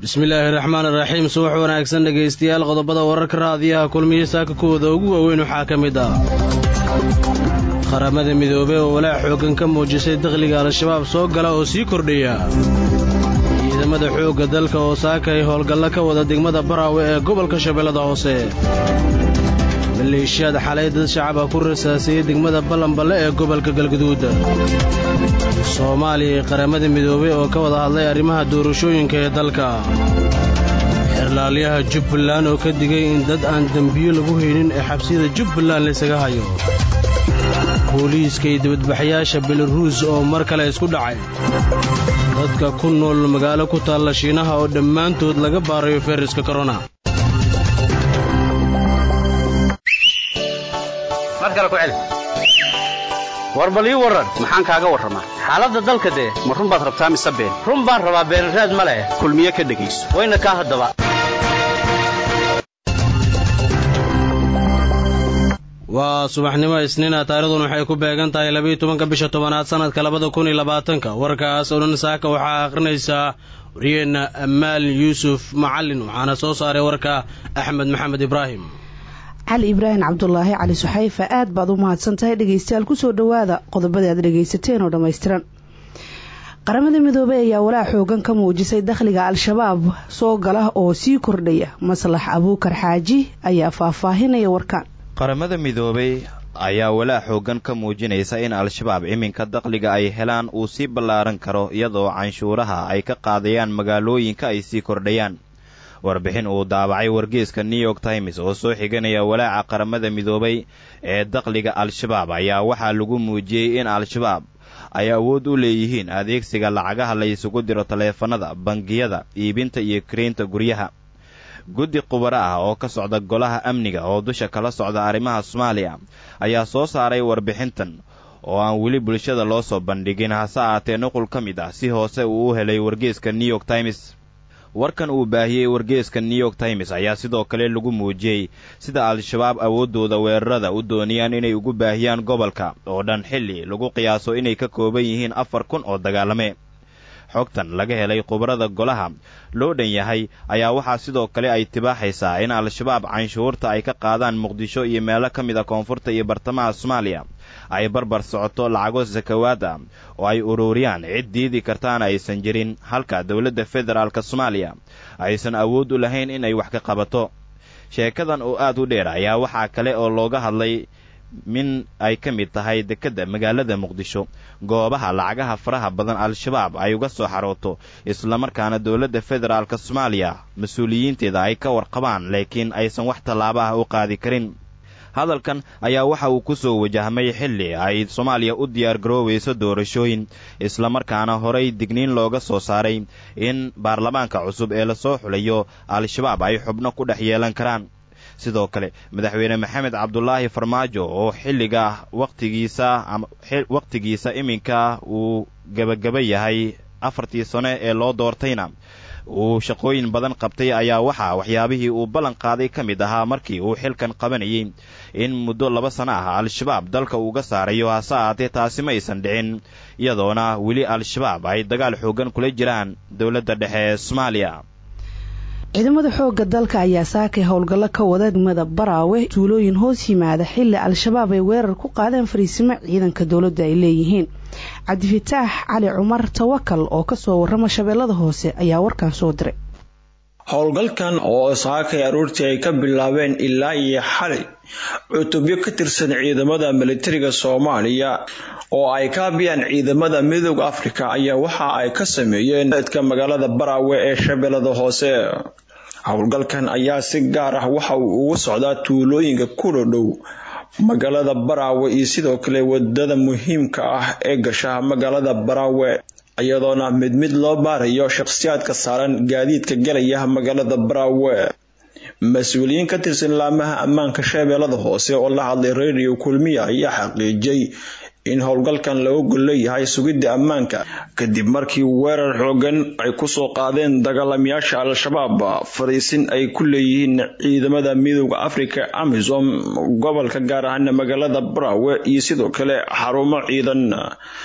bismillaahi raxmaan iraxiim subax wanaagsan dhegaystayaal qodobada wararka raadiyaha kulmiye saaka kuwooda ugu waaweyn waxaa ka mid ah qaramada midoobey oo walaac xooggan ka muujisay dakhliga al-shabaab soo gala oo sii kordhaya ciidamada xoogga dalka oo saaka ay howlgallo ka wada degmada baraawe ee gobolka shabeellada hoose maleeshiyaad xalay dad shacaba ku rasaasayey degmada ballanballe ee gobolka galguduud soomaaliya iyo qaramada midoobey oo ka wada hadlay arrimaha doorashooyinka ee dalka xerlaalyaha jubbaland oo ka digay in dad aan dembiyo lagu haynin ee xabsiyada jubbaland laysaga hayo booliiska iyo dibadbaxyaasha belaruus oo mar kale isku dhacay dadka ku nool magaalo ku taalla shiinaha oo dhammaantood laga baarayo fayraska korona war bal ii warran maxaan kaaga warramaa xaaladda dalka dee ma run baad rabtaa mise been run baan rabaa beenraad ma leh kulmiye ka dhegayso wayna kaa haddaba waa subaxnimo isniina taarikhdan waxay ku beegan tahay labiiyo tobanka bisha tobanaad sannadka labada kun iyo labaatanka warkaas oo dhan saaka waxaa akhrinaysaa wariyeenna ammaal yuusuf macallin waxaana soo saaray warka axmed maxamed ibraahim cali ibraahim cabdulaahi cali suxayfa aad baad u mahadsan tahay dhegaystayaal kusoo dhowaada qodobada aad dhegaysateen oo dhammaystiran qaramada midoobey ayaa walaac xoogan ka muujisay dakhliga al-shabaab soo gala oo sii kordhaya maslax abuukar xaaji ayaa faahfaahinaya warkaan qaramada midoobey ayaa walaac xoogan ka muujinaysa in al-shabaab iminka dakhliga ay helaan uu sii ballaaran karo iyadoo canshuuraha ay ka qaadayaan magaalooyinka ay sii kordhayaan warbixin uu daabacay wargeeska new york times oo soo xiganaya walaaca qaramada midoobay ee dakhliga al-shabaab ayaa waxaa lagu muujiyey in al-shabaab ay awood u leeyihiin adeegsiga lacagaha la isugu diro taleefanada bangiyada iibinta iyo karaynta guryaha guddi khubaro ah oo ka socda golaha amniga oo dusha kala socda arrimaha soomaaliya ayaa soo saaray warbixintan oo aan weli bulshada loo soo bandhigin hase aatee nuqul ka mid ah si hoose uu u helay wargeeska new york times warkan uu baahiyey wargeeska new york times ayaa sidoo kale lagu muujiyey sida al-shabaab awooddooda weerarada u doonayaan inay ugu baahiyaan gobolka oo dhan xilli lagu qiyaaso inay ka kooban yihiin afar kun oo dagaalame xogtan laga helay khubarada golaha loo dhan yahay ayaa waxaa sidoo kale ay tibaaxaysaa in al-shabaab canshuurta ay ka qaadaan muqdisho iyo meelo ka mid a koonfurta iyo bartamaha soomaaliya ay barbar socoto lacago sakawaad ah oo ay ururiyaan cid diidi kartaana aysan jirin halka dowladda federaalka soomaaliya aysan awood u lahayn in ay wax ka qabato sheekadan oo aad u dheer ayaa waxaa kale oo looga hadlay min ay ka mid tahay dekedda magaalada muqdisho goobaha lacagaha faraha badan al-shabaab ay uga soo xarooto islamarkaana dowladda federaalka soomaaliya mas-uuliyiinteeda ay ka warqabaan laakiin aysan wax tallaaba ah u qaadi karin hadalkan ayaa waxa uu ku soo wajahmay xilli ay soomaaliya u diyaar garoobayso doorashooyin islamarkaana horay digniin looga soo saaray in baarlamaanka cusub ee lasoo xulayo al-shabaab ay xubno ku dhex yeelan karaan sidoo kale madaxweyne maxamed cabdulaahi farmaajo oo xilliga wakhtigiisa wakhtigiisa iminka uu gebagaba yahay afartii sano ee loo doortayna uu shaqooyin badan qabtay ayaa waxaa waxyaabihii uu ballan qaaday ka mid ahaa markii uu xilkan qabanayay in muddo laba sano ah al-shabaab dalka uuga saarayo hase ahaatee taasi ma aysan dhicin iyadoona weli al-shabaab ay dagaal xoogan kula jiraan dowladda dhexe ee soomaaliya ciidamada xoogga dalka ayaa saakay howlgallo ka wada degmada baraawe tuulooyin hoos yimaada xilli al-shabaab ay weerar ku qaadeen fariisimo ciidanka dowladda ay leeyihiin cabdifataax cali cumar tawakal oo kasoo warrama shabeellada hoose ayaa warkan soo diray howlgalkan oo saakay aroortii ay ka bilaabeen ilaa iyo xalay cutubyo ka tirsan ciidamada militariga soomaaliya oo ay kaabiyaan ciidamada midooda afrika ayaa waxa ay ka sameeyeen dadka magaalada baraawe ee shabeellada hoose howlgalkan ayaa si gaar ah waxa uu ugu socdaa tuulooyinka kula dhow magaalada baraawe iyo sidoo kale wadada muhiimka ah ee gasha magaalada baraawe iyadoona mid mid loo baarayo shakhsiyaadka saaran gaadiidka galaya magaalada baraawe mas-uuliyiin ka tirsan laamaha ammaanka shabeellada hoose oo la hadlay radio kulmiya ayaa xaqiijiyey in howlgalkan laga gol leeyahay sugidda ammaanka kadib markii weerar xoogan ay kusoo qaadeen dagaalamayaasha al-shabaab fariisin ay ku leeyihiin ciidamada midooda afrika amisom gobolka gaar ahaana magaalada baraawe iyo sidoo kale xarumo ciidan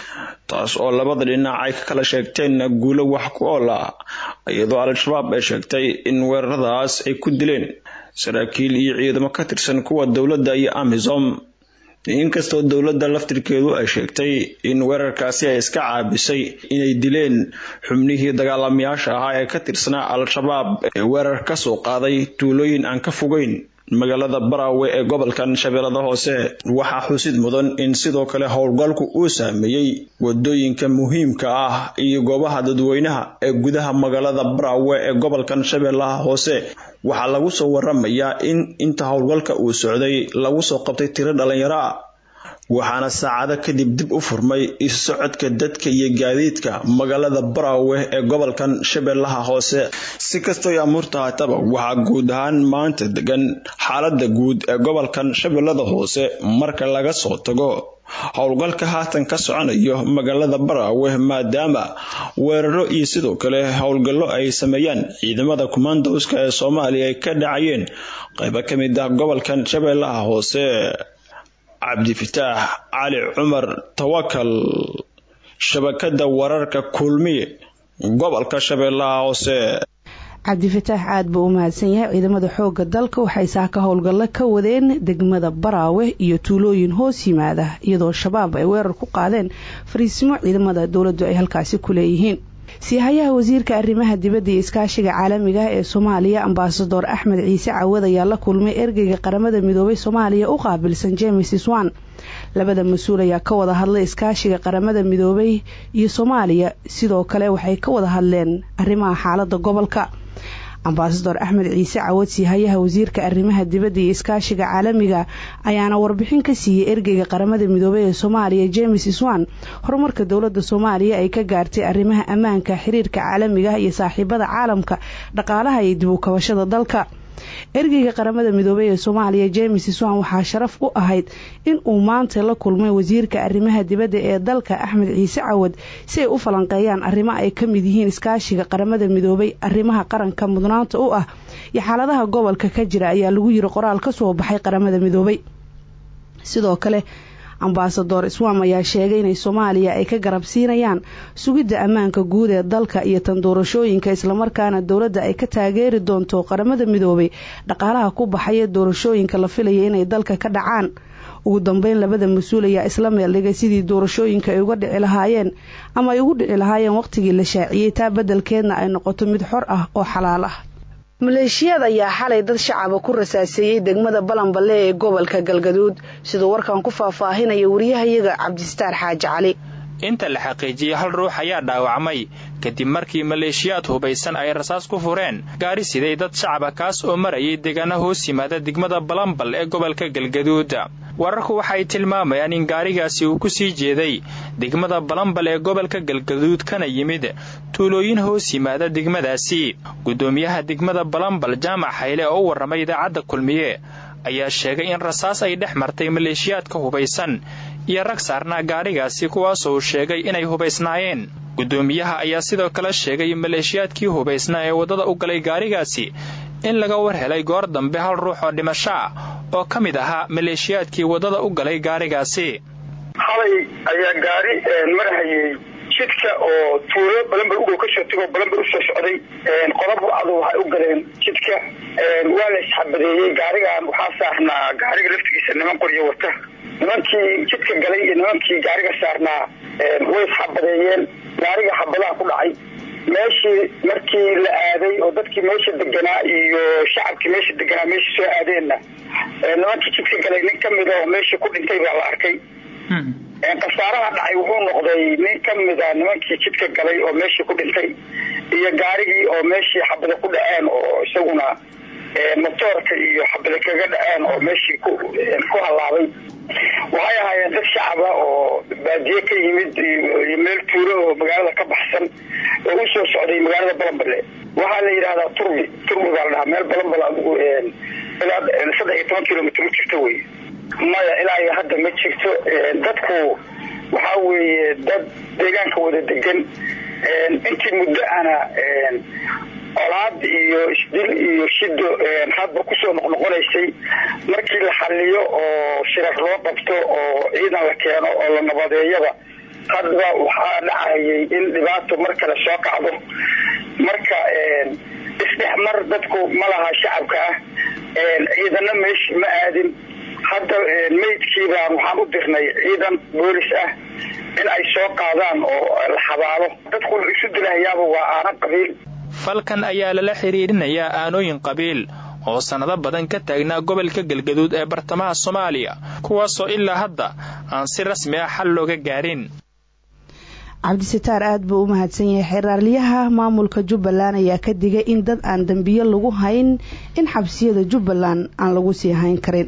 taas oo labada dhinac ay ka kala sheegteen guulo wax ku ool ah iyadoo al-shabaab ay sheegtay in weeraradaas ay ku dileen saraakiil iyo ciidamo ka tirsan kuwa dowladda iyo amisom inkastoo dowladda laftirkeedu ay sheegtay in weerarkaasi ay iska caabisay inay dileen xubnihii dagaalamayaasha ahaa ee ka tirsanaa al-shabaab ee weerar ka soo qaaday tuulooyin aan ka fogeyn magaalada baraawe ee gobolkan shabeellada hoose waxaa xusid mudan in sidoo kale howlgalku uu saameeyey wadooyinka muhiimka ah iyo goobaha dadweynaha ee gudaha magaalada baraawe ee gobolkan shabeellaha hoose waxaa lagu soo waramayaa in inta howlgalka uu socday lagu soo qabtay tiro dhalinyaro ah waxaana saacado kadib dib u furmay isu socodka dadka iyo gaadiidka magaalada baraawe ee gobolkan shabeellaha hoose si kastoo amuurta haataba waxaa guud ahaan maanta degan xaalada guud ee gobolkan shabeellada hoose marka laga soo tago howlgalka haatan ka soconayo magaalada baraawe maadaama weeraro iyo sidoo kale howlgallo ay sameeyaan ciidamada kumaandowska ee soomaaliya ay ka dhacayeen qaybo ka mid ah gobolkan shabeellaha hoose cabdifitaax cali cumar tawakal shabakada wararka kulmiye gobolka shabeellaha hoose cabdifataax aad buu u mahadsan yahay ciidamada xooga dalka waxay saaka howlgallo ka wadeen degmada baraawe iyo tuulooyin hoos yimaada iyadoo shabaab ay weerar ku qaadeen fariisimo ciidamada dowladdu ay halkaasi ku leeyihiin siihayaha wasiirka arrimaha dibadda iyo iskaashiga caalamiga ah ee soomaaliya ambasador axmed ciise cawad ayaa la kulmay ergeyga qaramada midoobay soomaaliya u qaabilsan james swan labada mas-uul ayaa ka wada hadlay iskaashiga qaramada midoobay iyo soomaaliya sidoo kale waxay ka wada hadleen arrimaha xaalada gobolka ambasador axmed ciise cawad siihayaha wasiirka arrimaha dibadda iyo iskaashiga caalamiga ayaana warbixin ka siiyey ergeyga qaramada midoobey ee soomaaliya james swan horumarka dowladda soomaaliya ay ka gaartay arrimaha ammaanka xiriirka caalamiga iyo saaxiibada caalamka dhaqaalaha iyo dib u kabashada dalka ergeyga qaramada midoobey ee soomaaliya james swan waxaa sharaf u ahayd in uu maanta la kulmay wasiirka arrimaha dibadda ee dalka axmed ciise cawad si ay u falanqeeyaan arrimo ay ka mid yihiin iskaashiga qaramada midoobay arrimaha qaranka mudnaanta u ah iyo xaaladaha gobolka ka jira ayaa lagu yiri qoraal ka soo baxay qaramada midoobay sidoo kale ambasador swam ayaa sheegay inay soomaaliya ay ka garab siinayaan sugidda ammaanka guud ee dalka iyo tan doorashooyinka islamarkaana dowladda ay ka taageeri doonto qaramada midoobay dhaqaalaha ku baxaya doorashooyinka la filaya inay dalka ka dhacaan ugu dambeyn labada mas-uul ayaa isla meeldhigay sidii doorashooyinka ay uga dhici lahaayeen ama ay ugu dhici lahaayeen waqtigii la shaaciyey taa beddelkeedna ay noqoto mid xor ah oo xalaal ah maleeshiyaad ayaa xalay dad shacaba ku rasaaseeyey degmada balanballe ee gobolka galgaduud siduu warkan ku faahfaahinaya wariyahayaga cabdistaar xaaji cali inta la xaqiijiyey hal ruux ayaa dhaawacmay kadib markii maleeshiyaad hubaysan ay rasaas ku fureen gaari siday dad shacaba kaas oo marayay deegaana hoos yimaada degmada balambal ee gobolka galgaduud wararku waxay tilmaamayaan in gaarigaasi uu ku sii jeeday degmada balambal ee gobolka galgaduud kana yimid tuulooyin hoos yimaada degmadaasi guddoomiyaha degmada balambal jaamac hayle oo u warramay idaacadda kulmiye ayaa sheegay in rasaas ay dhex martay maleeshiyaadka hubaysan iyo rag saarnaa gaadhigaasi kuwaasoo sheegay inay hubaysnaayeen guddoomiyaha ayaa sidoo kale sheegay maleeshiyaadkii hubaysnaa ee waddada u galay gaadhigaasi in laga war helay goor dambe hal ruux oo dhimasho ah oo ka mid ahaa maleeshiyaadkii waddada u galay gaadhigaasi xalay ayaa gaari marhayay jidka oo tuulo balambar ugow ka soo tegoo balambar usoo socday qodob adu waxay u galeen jidka waa la isxabadeeyey gaarigan waxaa saarnaa gaariga laftigiisa niman qoryo wata nimankii jidka galay iyo nimankii gaariga saarnaa way isxabadeeyeen gaariga xabadaha ku dhacay meeshii markii la aaday oo dadkii meesha deganaa iyo shacabkii meesha deganaa meesha soo aadeenna nimankii jidka galay nin kamid oo meesha ku dhintay baa la arkay khasaaraha dhacay wuxuu noqday nin kamida nimankii jidka galay oo meeshii ku dhintay iyo gaarigii oo meeshii xabada ku dhaceen oo isaguna motoorka iyo xabada kaga dhaceen oo meeshii ku halaabay waxay ahaayeen dad shacaba oo baadiye ka yimid iyo meel tuulo oo magaalada ka baxsan oo u soo socday magaalada balambale waxaa la yidhahdaa turbi turbi baa la dhahaa meel balambal adigu ilaa saddex iyo toban kilomitr u jirta wey maya ilaa iyo hadda ma jirto dadku waxaa weeye dad deegaanka wada degan intii muddo ana colaad iyo isdil iyo shido hadba kusoo noqnoqonaysay markii la xaliyo oo shirar loo qabto oo ciidan la keeno oo la nabadeeyaba hadba waxaa dhacayay in dhibaato mar kale soo kacdo marka isdhexmar dadku ma laha shacabka ah ciidana meeshii ma aadin hadda meydkiibaan waxaan u dirnay ciidan boolis ah in ay soo qaadaan oo la xabaalo dadku isu dilahayaaba waa aana qabiil falkan ayaa lala xidhiirinayaa aanooyin qabiil oo sannado badan ka taagnaa gobolka galgaduud ee bartamaha soomaaliya kuwaasoo ilaa hadda aan si rasmi ah xal looga gaarin cabdisitaar aada buu u mahadsan yahay xeraarliyaha maamulka jubbaland ayaa ka digay in dad aan dembiyo lagu hayn in xabsiyada jubbaland aan lagu sii hayn karin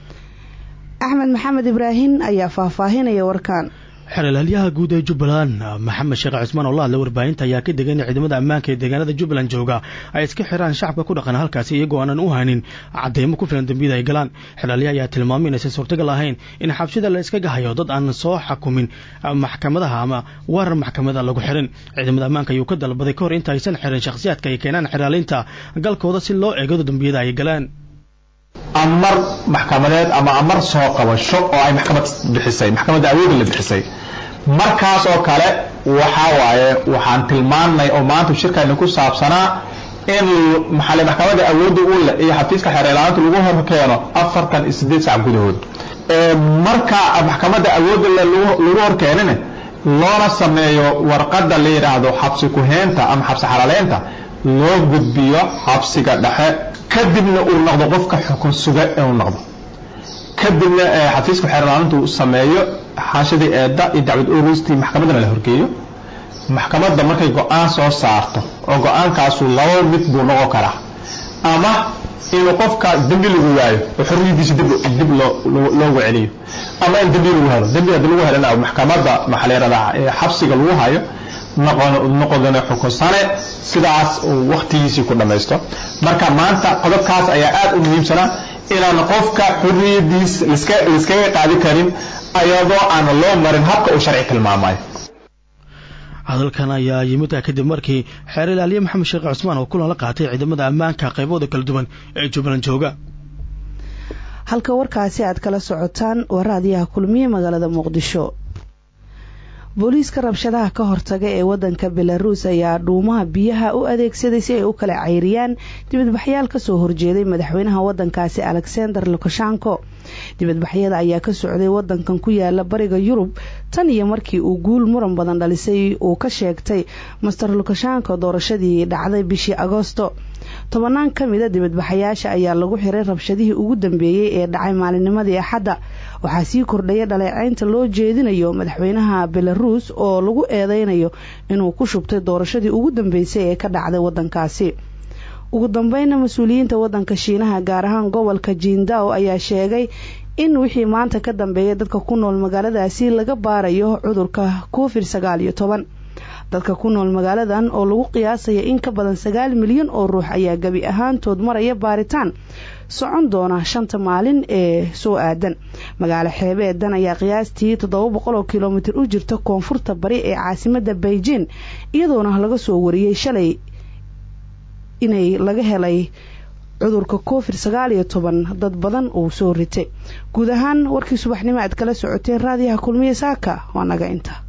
axmed maxamed ibraahin ayaa faahfaahinaya warkaan xeelaalyaha guud ee jubbaland maxamed sheekh cismaan oo la hadla warbaahinta ayaa ka degay in ciidamada ammaanka ee deegaanada jubbaland jooga ay iska xiraan shacabka ku dhaqan halkaasi iyagoo aanan u haynin cadeymo ku filan dembiyada ay galaan xeelaalyaha ayaa tilmaamay inaysan suurtagal ahayn in xabsida la iska gahayo dad aan soo xakumin maxkamadaha ama warar maxkamada lagu xirin ciidamada ammaanka ayuu ka dalbaday kahor inta aysan xirin shakhsiyaadka ay keenaan xeraaliinta galkooda si loo eegado dembiyada ay galaan amar maxkamadeed ama amar soo qabasho oo ay maxkamad bixisay maxkamadda awoodda la bixisay markaas oo kale waxaa waaye waxaan tilmaannay oo maanta shirkayna ku saabsanaa in maxaale maxkamadda awoodda u leh iyo xafiiska xereelaanta lagu hor keeno afartan iyo sideed sac gudahood marka maxkamadda awoodda le lagu hor keenine loona sameeyo warqadda la yidhaahdo xabsi ku-heenta ama xabsi xalaaleynta loo gudbiyo xabsiga dhexe kadibna uu noqdo qofka xukun suga inuu noqdo kadibna xafiiska xeerlaalintu sameeyo xaashadii eedda iyo dacwad oristii maxkamaddana la horgeeyo maxkamadda markay go-aan soo saarto oo go-aankaasu laba mid buu noqon karaa ama inuu qofka dembi lagu waayo oo xorriyadiisa dib loogu celiyo ama in dembi lagu helo dembi haddii lagu helana maxkamadda maxaa la yidhahdaa xabsiga lagu hayo noqodana xukunsane sidaas uu wakhtigiisii ku dhammaysto marka maanta qodobkaas ayaa aada u muhiimsanaa inaan qofka xurriyadiis laiskaga qaadi karin ayadoo aan loo marin habka uu sharci tilmaamayo hadalkan ayaa yimid kadib markii xeer ilaaliye maxamed sheekh cusmaan oo kulan la qaatay ciidamada ammaanka qaybooda kala duwan ee jubbaland jooga halka warkaasi aad kala socotaan waa raadiyaha kulmiye magaalada muqdisho booliiska rabshadaha ka hortaga ee wadanka belaruus ayaa dhuumaha biyaha u adeegsaday si ay u kala cayriyaan dibadbaxyaal kasoo horjeeday madaxweynaha wadankaasi alexander lukashenko dibadbaxyada ayaa ka socday wadankan ku yaala bariga yurub tan iyo markii uu guul muran badan dhalisay uu ka sheegtay master lukashenko doorashadii dhacday bishii agoosto tobanaan ka mida dibadbaxayaasha ayaa lagu xiray rabshadihii ugu dambeeyey ee dhacay maalinnimadii axadda waxaa sii kordhaya dhaleecaynta loo jeedinayo madaxweynaha belaruus oo lagu eedeynayo inuu ku shubtay doorashadii ugu dambeysay ee ka dhacday wadankaasi ugu dambeynna mas-uuliyiinta wadanka shiinaha gaar ahaan gobolka jindao ayaa sheegay in wixii maanta ka dambeeya dadka ku nool magaaladaasi laga baarayo cudurka covid sagaal iyo toban dadka ku nool magaaladan oo lagu qiyaasaya in ka badan sagaal milyan oo ruux ayaa gebi ahaantood maraya baaritaan socon doona shanta maalin ee soo aadan magaalo xeebeedan ayaa qiyaastii toddoba boqol oo kilomitir u jirta koonfurta bari ee caasimada beijing iyadoona laga soo wariyey shalay inay laga helay cudurka covid sagaal iyo toban dad badan uu soo ritay guud ahaan warkii subaxnimo aad kala socoteen raadiyaha kulmiye saaka waa naga inta